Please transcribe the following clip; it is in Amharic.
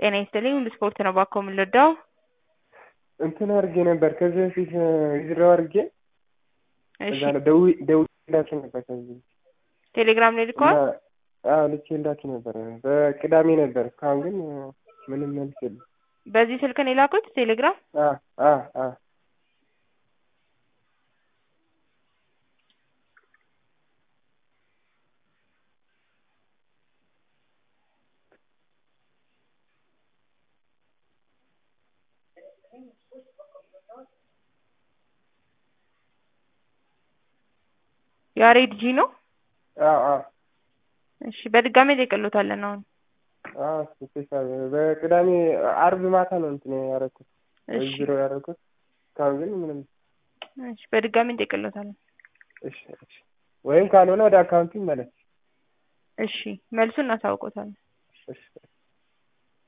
ጤና ይስጥልኝ ሁሉ ስፖርት ነው ባኮ የምንወዳው እንትን አድርጌ ነበር ከዚህ በፊት ዊዝድሮው አድርጌ እሺ እዛ ነው ደውዬ ደውዬላችሁ ነበር ከዚህ ቴሌግራም ላይ ልከዋል እና አዎ ልኬላችሁ ነበር በቅዳሜ ነበር እስካሁን ግን ምንም መልስ የለም በዚህ ስልክ ነው የላኩት ቴሌግራም አ አ አ ያሬድ ጂ ነው አዎ አዎ እሺ በድጋሚ ጠይቅሎታለን አሁን አዎ ስፔሻል በቅዳሜ አርብ ማታ ነው እንትን ያደረኩት እሺ ዊዝድሮው ያደረኩት እስካሁን ግን ምንም እሺ በድጋሚ እንጠይቅሎታለን እሺ እሺ ወይም ካልሆነ ወደ አካውንቱ ይመለስ እሺ መልሱን እናሳውቆታለን እሺ